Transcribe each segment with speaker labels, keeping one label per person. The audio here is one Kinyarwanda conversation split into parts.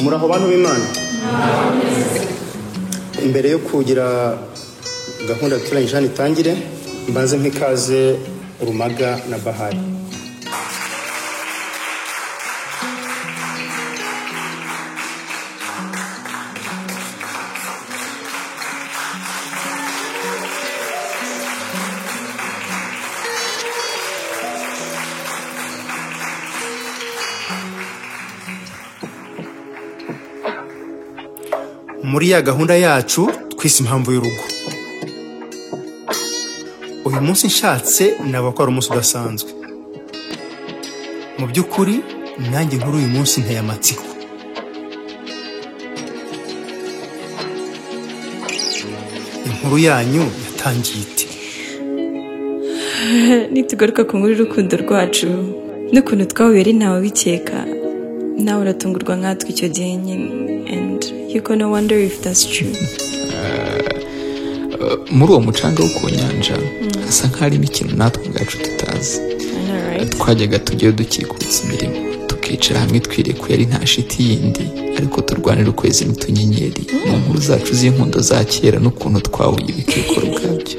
Speaker 1: muraho bantu b'imana imbere yo kugira gahunda duturanye ijana itangire mbanze nk'ikaze urumaga na bahari muri ya gahunda yacu twise impamvu y'urugo uyu munsi nshatse navuga ko ari umunsi udasanzwe mu by'ukuri nanjye nkuru uyu munsi nteye amatsiko inkuru yanyu yatangiye iti
Speaker 2: nitugaruka ku nkuru y'urukundo rwacu n'ukuntu twahuye ari ntawe bikeka nawe uratungurwa nkatwe icyo gihe nyine and you gonna wonder if that's true
Speaker 3: muri uwo mucanga wo ku nyanja hasa nk'aharimo ikintu natwe ubwacu tutazi
Speaker 2: alright
Speaker 3: twajyaga tujyayo dukikutsa imirimo tukicara hamwe twirekuye ari nta shiti yindi ariko turwanira ukwezi n'utunyenyeri mu nkuru zacu z'inkundo za kera n'ukuntu twahuye ibikekoro ubwabyo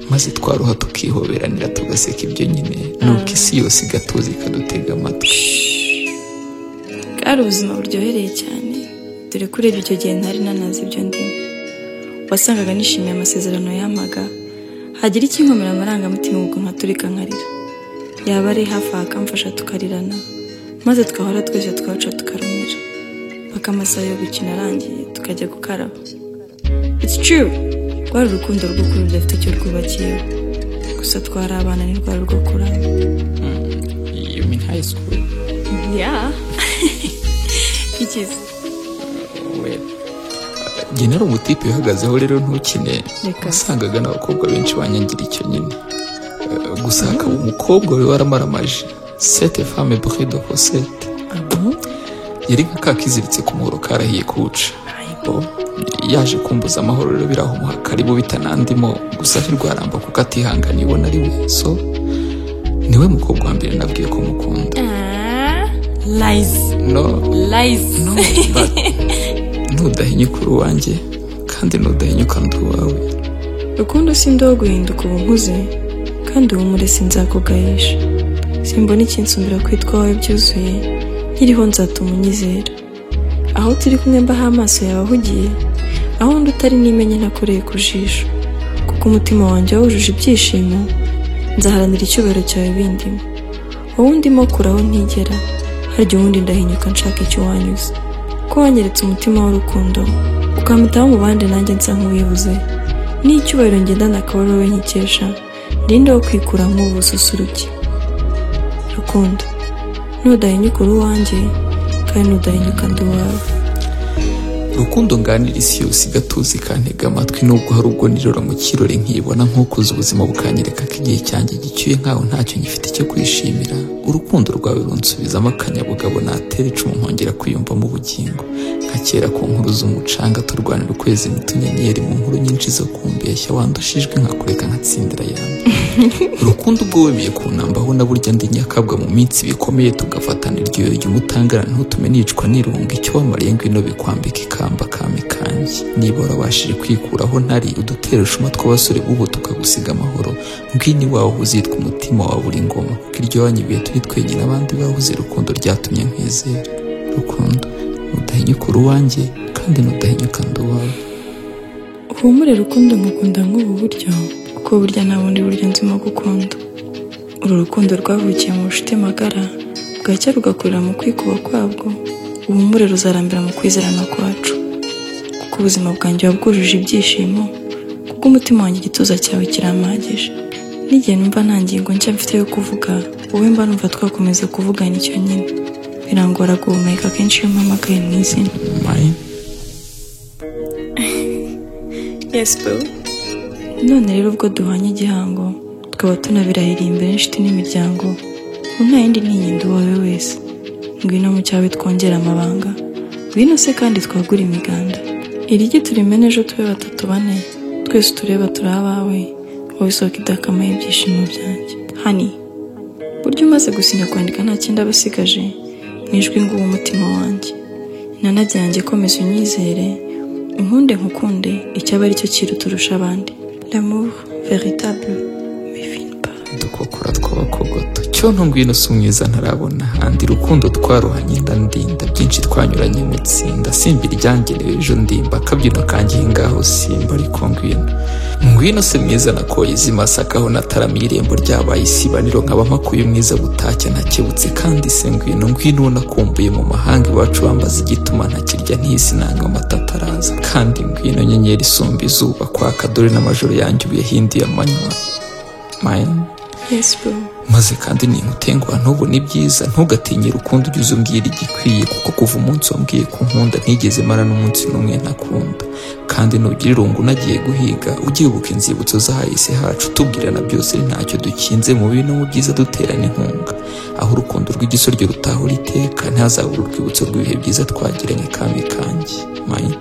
Speaker 3: maze twaruha tukihoberanira tugaseka ibyo nyine nuko isi yose igatuza ikadutega amatwi
Speaker 2: bwari ubuzima buryohereye cyane dore ko urebye icyo gihe ntari nanazi ibyo ndimo wasangaga nishimiye amasezerano yamaga hagira ikinkomera amarangamutima ubwo nkaturika nkarira yaba ari hafi aha akamfasha tukarirana maze twahora twese twaca tukarumira paka amasaha yo gukina arangiye tukajya gukaraba it's true rwari urukundo rw'ukuri rudafite icyo rwubakiye gusa twari abana ntirwari rwo kuramba
Speaker 3: you mean high school
Speaker 2: yeah it is
Speaker 3: well njye nari umutipe uhagazeho rero ntukine
Speaker 2: Reka.
Speaker 3: wasangaga n'abakobwa benshi banyangira icyo nyine Eh, gusa hakaba umukobwa wari waramaramaje sete fame bride posete yari nka kakiziritse ku muhoro karahiye kuwuca Bo, yaje kumbuza amahoro rero birahumuha karibu bitanandimo gusa ntirwaramba kuko atihangana ibona ari we so niwe mukobwa wa mbere nabwiye ko mukunda
Speaker 2: lies
Speaker 3: no
Speaker 2: lies
Speaker 3: No, but nudahinyuka uri uwanjye kandi nudahinyuka ndi uwawe
Speaker 2: rukundo si ndoho guhinduka ubu nkuze kandi ubu murese nzakugayisha simbona ikinsumbira kwitwa wowe byuzuye nkiriho nzatuma unyizera aho turi kumwe mbaho amaso yawe ahugiye aho undi utari nimenye ntakoreye ku jisho kuko umutima wanjye wawujuje ibyishimo nzaharanira icyubahiro cyawe bindimo wowe undimo kuraho ntigera harya ubundi ndahinyuka nshaka icyo wanyuze ko wanyeretse umutima w'urukundo ukampitaho mu bandi nanjye nsa nk'uwibuze n'icyubahiro ngendana akaba ari wowe nkikesha ndinde wo kwikuramo ubususuruke rukundo nudahinyuka uri uwanjye kandi nudahinyuka ndi uwawe
Speaker 3: urukundo nganira isi yose igatuza ikantega amatwi nubwo hari ubwo nirora mu kirori nkibona nk'ukuze ubuzima bukanyereka ko igihe cyanjye gicyuye nkaho ntacyo ngifite cyo kwishimira urukundo rwawe runsubizamo akanyabugabo natera icumu nkongera kwiyumvamo ubugingo nka kera ku nkuru z'umucanga turwanira ukwezi n'utunyenyeri mu nkuru nyinshi zo kumbeshya wandushijwe nkakureka nkatsindira yambi urukundo ubwo wemeye kunambaho na burya ndi nyakabwa mu minsi bikomeye tugafatana iryoyo ry'umutangara ntutume nicwa n'irunga icyo wamariye ngwino bikwambika ikamba kame kanjye niba warabashije kwikuraho ntari udutera ushuma tw'abasore b'ubu tukagusiga amahoro ngwino iwawe uzitwa umutima wa buri ngoma kuko iryo wanyibiye turi twenyine abandi babuze urukundo ryatumye nkwizera rukundo nudahinyuka uri uwanjye kandi nudahinyuka ndi uwawe
Speaker 2: uhumure rukundo ngukunda nk'ubu buryo kuko burya nta bundi buryo nzimo gukunda uru rukundo rwavukiye mu bucuti magara bwacya rugakurira mu kwikuba kwabwo uhumure ruzarambira mu kwizerana kwacu kuko ubuzima bwanjye buba bwujuje ibyishimo kuko umutima wanjye igituza cyawe kirampagije n'igihe numva nta ngingo nshya mfite yo kuvuga wowe mba numva twakomeza kuvugana icyo nyine birangora guhumeka kenshi iyo mpamagaye mu izina
Speaker 3: mayi
Speaker 2: Yes, boo. None rero ubwo duhanye igihango tukaba tunabirahiriye imbere n'inshuti n'imiryango ubu nta yindi ntinyenda uwawe wese ngwino mu cyawe twongera amabanga ngwino se kandi twagura imiganda irige turimene ejo tube batatu bane twese tureba turi abawe wowe isoko idakamaye ibyishimo byanjye hani burya umaze gusinya kwandika nta kindi aba asigaje mu ijwi nguwo umutima wanjye nanajyanjye komeza unyizere inkunde nkukunde icyaba aricyo kintu turusha abandi l'amour véritable mais fine pas
Speaker 3: dukokora tw'abakogoto cyono ngwino si umwiza ntarabona handi rukundo twaruhanye ndandinda byinshi twanyuranye mu tsinda simba iryangerewe ejo ndimba akabyino kangiye ngaho simba ariko ngwino ngwino si mwiza nakoye izi masaka aho nataramiye irembo ryabaye isibaniro nkaba mpakuye umwiza butacya ntakebutse kandi se ngwino ngwino uwo nakumbuye mu mahanga iwacu bambaza igituma ntakirya ntisi nanga amata ataraza kandi ngwino nyenyeri isumba izuba kwaka dore n'amajoro yanjye ubu yahinduye amanywa mine
Speaker 2: yes bro
Speaker 3: maze kandi ninkutenguha ntubone ibyiza ntugatinye rukundo ujye umbwira igikwiye kuko kuva umunsi wambwiye ko nkunda ntigeze mara n'umunsi n'umwe ntakunda kandi nugira irungu nagiye guhiga ujye wibuka inzibutso zahahise hacu tubwirana byose ntacyo dukinze mu bibi no mu byiza duterana inkunga aho urukundo rw'igisoryo rutahura iteka ntihazabure urwibutso rw'ibihe byiza twagiranye kambi kanjye mine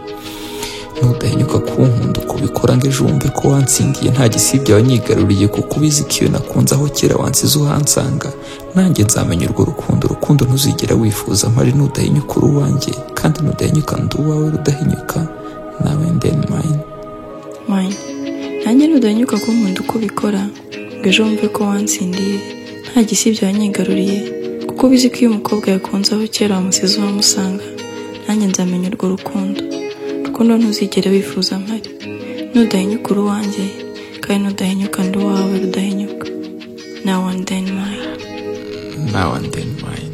Speaker 3: nudahinyuka kunkunda uko ubikora ngo ejo wumve ko wansindiye nta gisibya wanyigaruriye kuko ubizi ko iyo nakunze aho kera wansize uhansanga nanjye nzamenya urwo rukundo urukundo ntuzigera wifuza mpari nudahinyuka uri uwanjye kandi nudahinyuka ndi uwawe rudahinyuka nawe ndeni mayini
Speaker 2: mine nanjye nudanyuka ko nkunda uko ubikora ngo ejo wumve ko wansindiye nta gisibya wanyigaruriye kuko ubizi ko iyo umukobwa yakunze aho kera wamusize uhamusanga nanjye nzamenya urwo rukundo rukundo ntuzigere wifuza mpari nudahinyuka uri uwanjye kandi nudahinyuka ndi uwawe rudahinyuka na wani deni mine
Speaker 3: nawe ndeni mayini